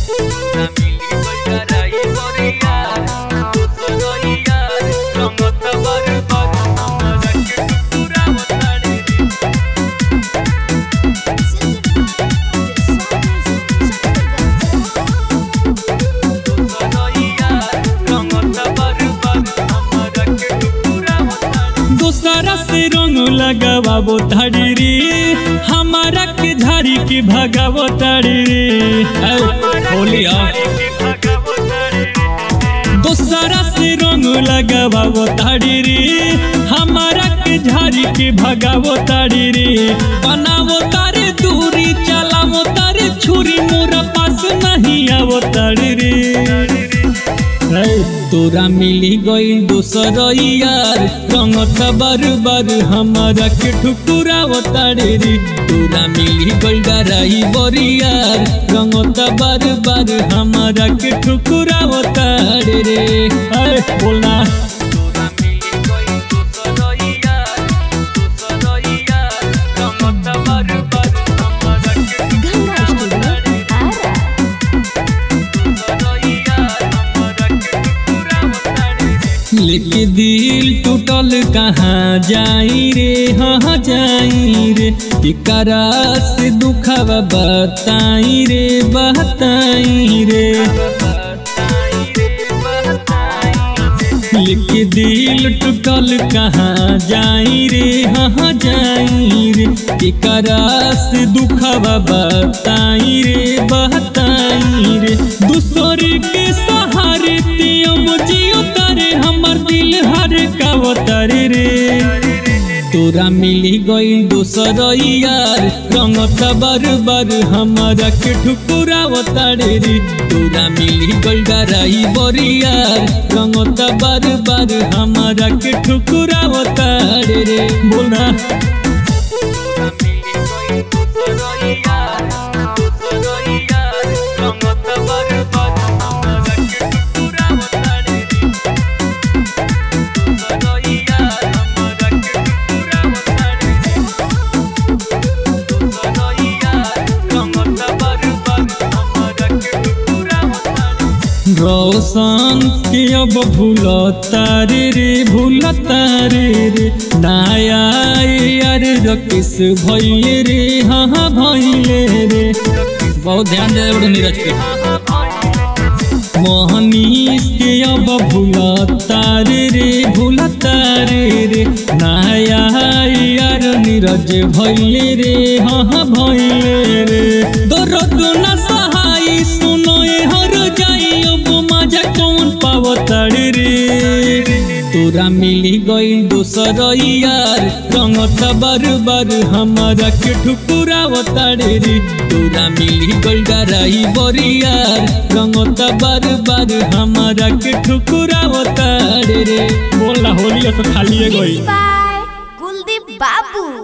दोसरा से रंग लगावो ताड़ी रे हमारा के झाड़ी के भगावो ताड़ी रे ऐ, होली आ दोसरा से रंग लगावो ताड़ी रे हमारा के झाड़ी के भगावो ताड़ी रे बनावो तारे दूरी चलावो तारे छुरी मोरा पास नहीं आवो ताड़ी रे है, तोरा मिली गई दोसर यार रंगता बार बार हमारा के ठुकुरा तारे रे तोरा मिली गई डराई बरियार रंगता बार बार हमारा के ठुकुरा तारे रे अरे बोलना गंगा स्टूडियो आरा लेके दिल टूटल कहाँ जाई रे हाँ जाई रे एकरा से दुखवा बताई रे बताई रे लेके दिल टूटल कहाँ जाई रे हाँ जाई रे एकरा से दुखवा बताई रे बताई रे दूसरे के सहारे ते अब जियो तारे हमर दिल हर का तारे रे तोरा मिली गई दोसर यार रंगता बार बार हमारा के ठुकुरा तारे रे तोरा मिली गई डराई बरियार रंगता बार बार हमारा के ठुकुरा तारे रे बोलना रोशन के अब भूलता रे रे भूलता रे रे नाया यार रकिस भैले रे हाँ हाँ भैले रे बहुत ध्यान दे बड़ो नीरज पे मोहनीश के अब भूलता रे रे भूलता रे रे नाया यार नीरज भैले रे हाँ हाँ भैले रे दर्द न सहाय सुनो ए हर जाई अब मजा कौन पावताड़ी रे तोरा मिली गई दोसर यार रंगता बार बार हमारा के ठुकुरा ताड़े रे तोरा मिली गई डराई बरियार रंगता बार बार हमारा के ठुकुरा ताड़े रे बोला होली तो खाली गई बाय कुलदीप बाबू